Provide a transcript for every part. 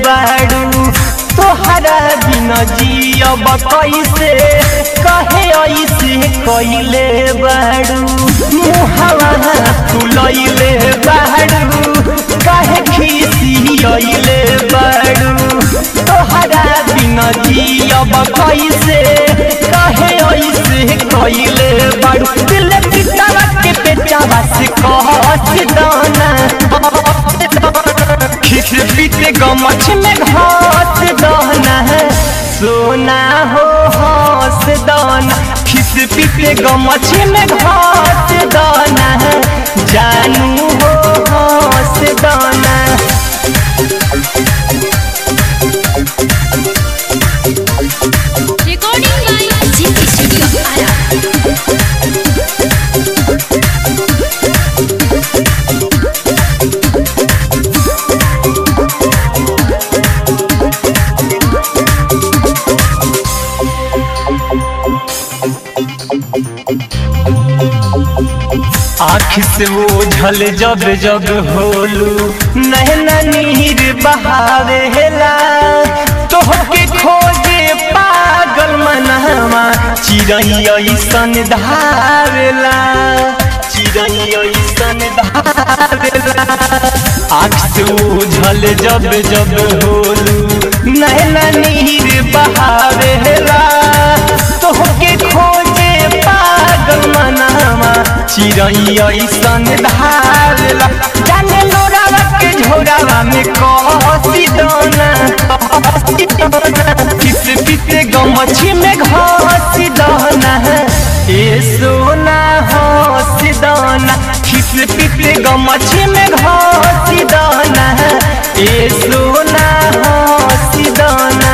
बाड़ू तोहरा बिना जियब कैसे कहे ऐसे कैले बाड़ू मुहवा फुलैले बाड़ू काहे खिसियले बाड़ू तोहरा बिना जियब कैसे कहे ऐसे कैले बाड़ू दिल पिटावा के पेटावा से कहत दाना खिस पीते गमछ में घास दाना सोना हो हंस दाना खिस पीते गमछ में घास दाना जानू हो हंस दाना Recording by GT Studio Ara. आँख से ओझल जब जब होलू नहना नीर बहावेला तोहके खोजे पागल मनहवा चिड़ै ऐसन धावेला चिड़ै ऐसन धावेला आँख से ओझल जब जब होलू नहना नीर बहावेला तोहके खोजे पागल मनहवा चिड़ै ऐसन धारला जाने लोरावा के झोरावा में कसी दाना किस पीते गमछी में घसी दाना ए सोना हसी दाना किस पीते गमछी में घसी दाना ए सोना हसी दाना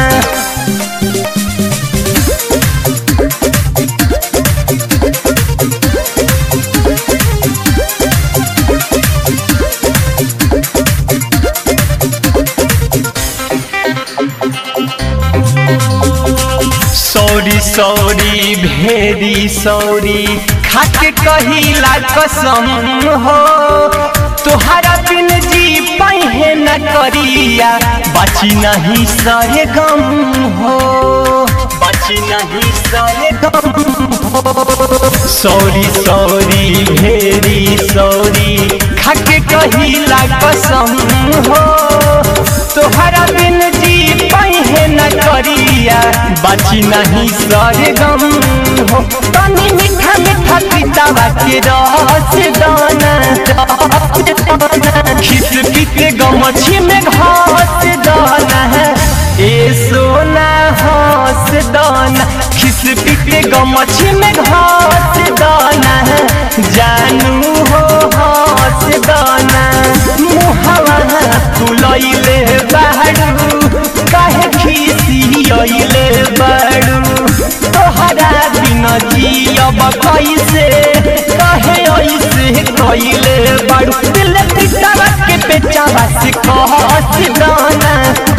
सौरी सौरी भेरी सौरी खाके कहिला कसम हो तोहरा बिन जी पहे न करिया बची नहीं सहे गम हो बची नहीं सहे गम हो सौरी सौरी भेरी सौरी खाके कहिला कसम हो तोहरा बिन जी पहे न करिया बाची नहीं सरे गम हो तनी मीठा मीठा पितावा के रस दाना खिस पीते गमछी में घास दाना ए सोना हंस दाना खिस पीते गमछी में घास दाना जानू हो हंस दाना मुहवा फुलैले बाड़ू काहे खिसियले बाड़ू तोहरा बिना जियब कैसे कहे ऐसे कैले बाड़ू दिल पिटावा के पेचावा से कहस दाना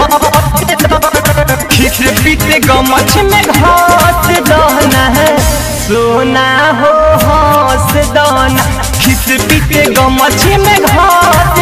खिस पीते गमछ में घास दाना सोना हो हंस दाना खिस पीते गमछ में घास